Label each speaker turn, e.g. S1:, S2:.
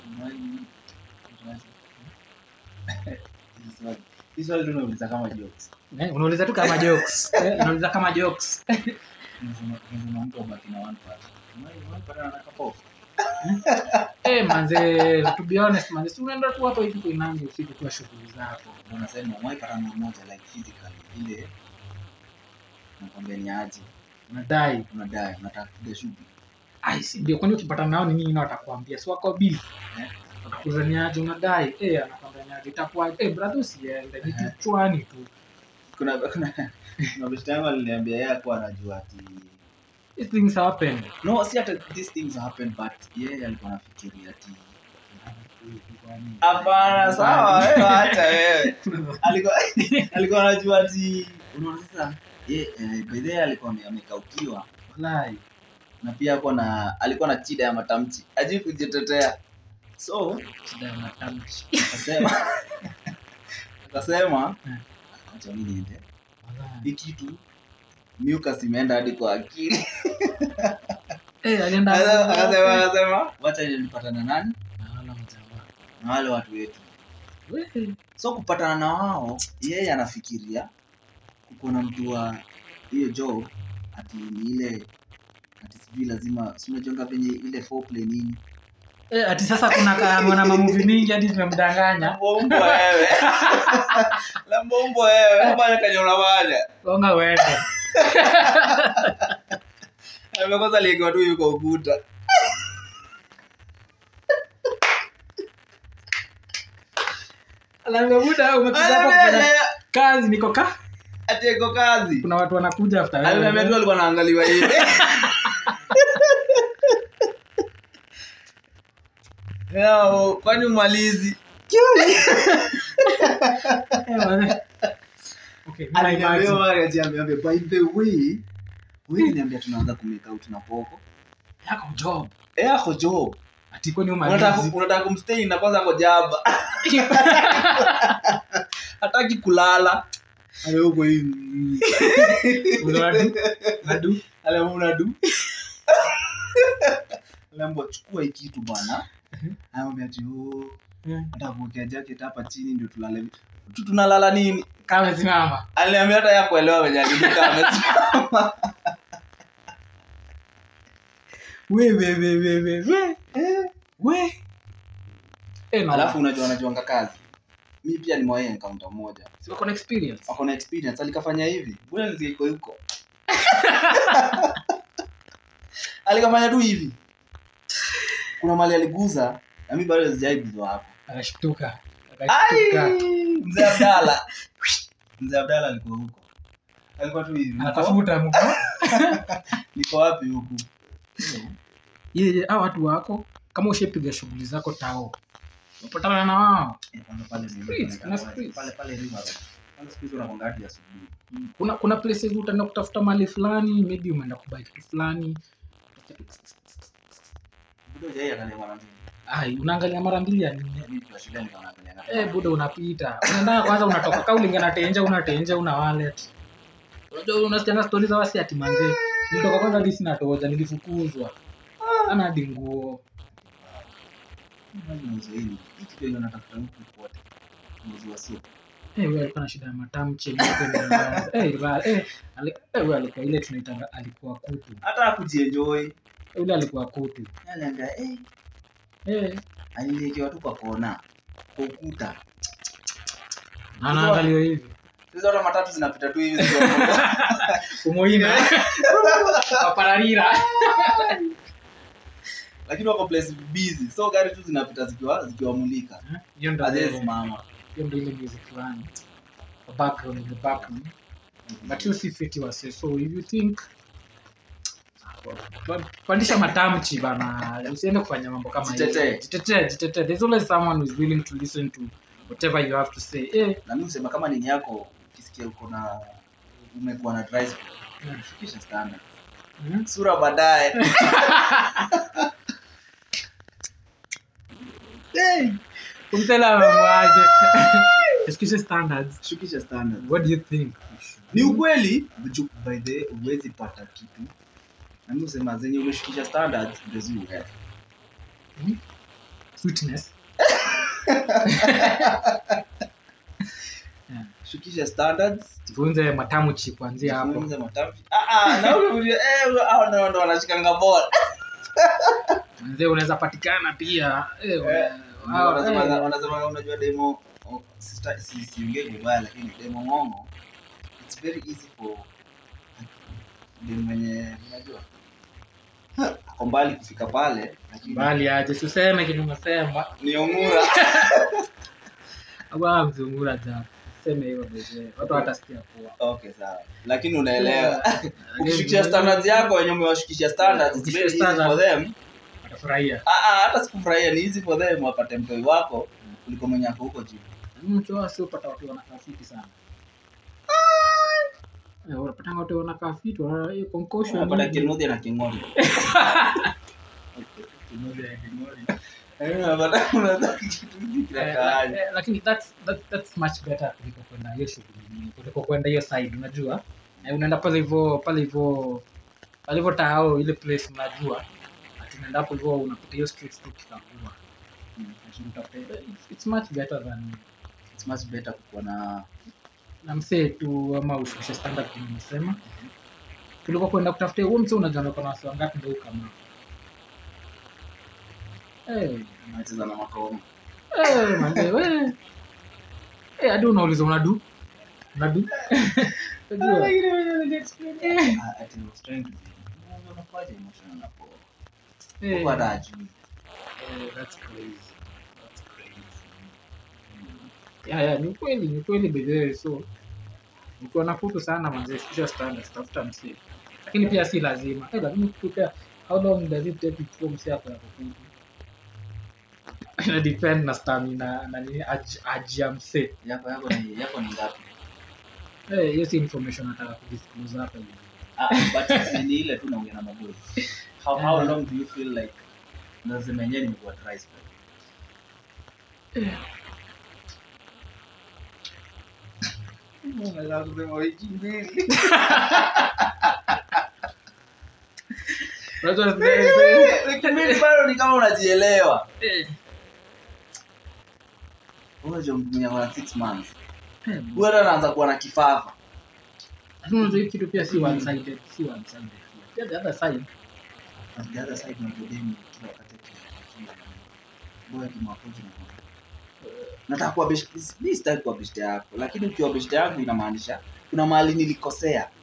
S1: Umewahi- Hili swali- hili swali tu unauliza kama jokes.
S2: Eh, unauliza tu kama jokes Eh, unauliza kama jokes
S1: Unasema- unasema mtu abaki na one part. Umewahi- umewahi patana na kapofu?
S2: Eh, manze to be honest manze si unaenda tu hapo hivi kuinangi usiku kwa shughuli zako
S1: Na unasema umewahi patana na mmoja like physically ile nakwambia ni aje
S2: unadai
S1: unadai unataka kupiga shughuli
S2: ai si ndio kwani ukipatana nao ni nini na watakwambia si wako bizi
S1: Eh?
S2: watakuuliza ni aje unadai eh anakwambia ni aje itakuwa eh brother usiende ni
S1: Eh.
S2: kichwani tu
S1: kuna kuna kuna beshte yangu aliniambia yeye akuwa anajua ati
S2: these things happen
S1: no si hata these things happen but yeye alikuwa anafikiria ati hapana sawa wewe acha wewe alikuwa alikuwa anajua ati unaona sasa ye eh, by the way alikuwa ame- amekaukiwa
S2: Wallahi.
S1: na pia alikuwa na alikuwa na shida ya matamshi ajui kujitetea so
S2: shida ya matamshi
S1: akasema akasema
S2: Eh.
S1: acha mimi niende
S2: Wallahi.
S1: hii kitu mucus imeenda hadi kwa akili
S2: eh alienda
S1: akasema akasema wacha nilipatana nani
S2: Naona mjamaa.
S1: na wale watu wetu
S2: We.
S1: so kupatana na wao yeye anafikiria kuko na mtu wa hiyo job ati ni ile ati sijui lazima si unajonga venye ile foreplay nini
S2: Eh, ati sasa kuna ka- mwana mamuvi mingi hadi zimemdanganya
S1: Lambombo wewe Lambombo wewe fanya kenye unafanya
S2: gonga uende
S1: amekosa likiwa tu yuko ukuta
S2: Alafu muda umekuja hapa kufanya kazi niko ka
S1: ati iko kazi
S2: kuna watu wanakuja after wewe.
S1: Aliniambia tu alikuwa anaangaliwa hivi Yao, kwani umalizi
S2: Eh, wale. Okay, mimi na
S1: Aliniambia
S2: imagine.
S1: Mari ati ameambia, by the way wewe niambia tunaanza kumake out na poko
S2: Yako job
S1: eh ako job
S2: ati kwani
S1: unataka
S2: umalizi
S1: unataka kumstay na kwanza ako jaba hataki kulala ale huko hivi
S2: Unadu- unadu
S1: ale unadu Lembo chukua hii kitu bwana. Anamwambia ati oh,
S2: Eh,
S1: nataka kuwekea jacket hapa chini ndio tulale. Tu tunalala nini?
S2: kama simama
S1: Aliniambia hata ya kuelewa venye alidika amesimama.
S2: we we we we we we we eh no
S1: Alafu unajua anajuanga kazi. Mi pia nimewahi encounter moja.
S2: si wako na experience
S1: Ako na experience alikafanya hivi. Bwana nziko huko. Alikafanya tu hivi. Kuna mali aliguza na mimi bado sijaiguzwa hapo.
S2: akashtuka
S1: Ai,
S2: akashtuka
S1: Mzee Abdalla. Mzee Abdalla alikuwa huko. Alikuwa tu hivi. Niko-
S2: anatafuta mko
S1: Niko wapi huku?
S2: yeye hao watu wako kama ushapiga shughuli zako tao unapatana na wao
S1: Eh, pale pale ni-
S2: Streets, kuna streets.
S1: pale pale River Road. Pale siku hizo unakuanga hadi asubuhi.
S2: kuna kuna places utaenda kutafuta mali fulani maybe umeenda kubai kitu fulani
S1: Budo hujai angalia mara mbili.
S2: ai unaangalia mara mbili ya nini
S1: Mimi kwa shule nikawa naangalia na-
S2: eh buda unapita unaenda kwanza unatoka ka ulinga na tenja una tenja una wallet unajua unasikianga stori za wasi ati manze nilitoka kwanza hadi sina toja nilifukuzwa ana hadi nguo
S1: Mali mauzo hili. Hii kitu yenye unatafuta huku kote. Mauzo wa supu.
S2: eh wewe alikuwa na shida ya matamche mmoja eh rival eh ali- eh wewe alikuwa ile tunaitanga alikuwa kutu
S1: Hata hakujienjoy.
S2: yule alikuwa kutu
S1: Aliambia eh
S2: eh
S1: alilekewa tu kwa kona. Kwa ukuta.
S2: na anaangalia hivi
S1: Sasa hata matatu zinapita tu hivi zikiwa
S2: umuhimu papararira
S1: lakini wako place busy so gari tu zinapita zikiwa zikiwamulika
S2: hiyo ndo
S1: azesimama
S2: hiyo ndo ile music fulani The background in the background but you see fiti wase so if you think pandisha matamchi bana usiende kufanya mambo kama hiyo.
S1: Jitetee.
S2: jitetee jitetee there's always someone who is willing to listen to whatever you have to say eh
S1: na mi husema kama nini yako ukisikia uko na umekuwa na dry spell,
S2: Mm.
S1: fikisha standard
S2: mm.
S1: sura baadaye hey.
S2: kumtela mamwaje excuse standards
S1: shukisha standard
S2: what do you think
S1: ni ukweli ju- by the way, huwezi pata kitu na mi husema zenye umeshukisha standards ndio zi urefu
S2: Mm. sweetness Yeah.
S1: shukisha standards
S2: jifunze matamuchi kuanzia hapo
S1: jifunze matamshi ah ah na ule eh hao ndio ndo wanashikanga ball
S2: manze unaweza patikana pia eh,
S1: Eh,
S2: una- hao,
S1: wanasema
S2: eh,
S1: wanasema unajua demo oh, sista- si siongee vibaya lakini demo ngongo it's very easy for demo mwenye unajua ako mbali kufika pale lakini
S2: mbali aje suseme kitu umesema
S1: ni ongura
S2: abaa mzungura ja seme hivyo beze watu watasikia poa
S1: okay sawa lakini unaelewa
S2: Lakini-
S1: ukishukisha standards yako wenye umewashukisha standards it's very
S2: Ukishukisha
S1: easy for
S2: standards.
S1: them
S2: watafurahia
S1: ah ah hata sikufurahia ni easy for them wapate mtoi wako kuliko mwenye ako huko juu
S2: mchoa si upata watu wanakaa fiti sana Eh, unapatanga watu wanakaa fiti wana hiyo concussion
S1: unapata
S2: nyingi.
S1: kinudhi na king'ori
S2: Kinodhi ya king'ori.
S1: Eh, unapata unadhani kitu hiki
S2: Eh,
S1: kinakaaje.
S2: eh, lakini that's, that, that's much better kuliko kwenda hiyo shughuli nyingine, kuliko kwenda hiyo side unajua eh, unaenda pale hivyo pale hivyo pale hivyo tao ile place unajua ati unaenda hapo hivyo unapita hiyo street tu kikagua
S1: Mm.
S2: Ati utafute- it's, it's much better than
S1: It's much better kukuwa na
S2: na msee tu ama ushushe standard kama nimesema kuliko kwenda kutafuta huo msee unajua uko na wasi wangapi ndio kama eh
S1: unacheza na makomo
S2: Eh, manze, we. Eh, hadi unauliza unadu unadu Unajua? Eh,
S1: Ah, ati I was trying to be- unakuwaje emotional na poa?
S2: eh,
S1: Huko hata hajui.
S2: eh, that's crazy. That's crazy. Yeah, yeah, ni kweli ni kweli bedhewe so ukiwa na kutu sana manze shusha standards tafuta msee lakini pia si lazima eh, lakini kutuka how long does it take before msee ako yako kutu ina depend na stamina na nini aj- aji ya msee
S1: Yako yako ni yako ni ngapi?
S2: Eh, hiyo si information nataka kudisclose hapa hivi
S1: Ah, but si ni ile tu naongea na maboy. How how long do you feel like lazima yenyewe nimekuwa dry spell? Unaweza kusema wiki mbili.
S2: Unajua zile- zile-
S1: Wiki mbili bado ni kama unajielewa.
S2: eh,
S1: Unajua mtu mwenye ako na six months.
S2: eh,
S1: Huyu hata anaanza kuwa na kifafa.
S2: lakini unajua hii kitu pia si one sided si one sided pia the other side
S1: But the other side unajua demu kila wakati akishinda na boy akimwaproach na kwa nataka kuwa best mimi sitaki kuwa best yako lakini ukiwa best yangu inamaanisha kuna mahali nilikosea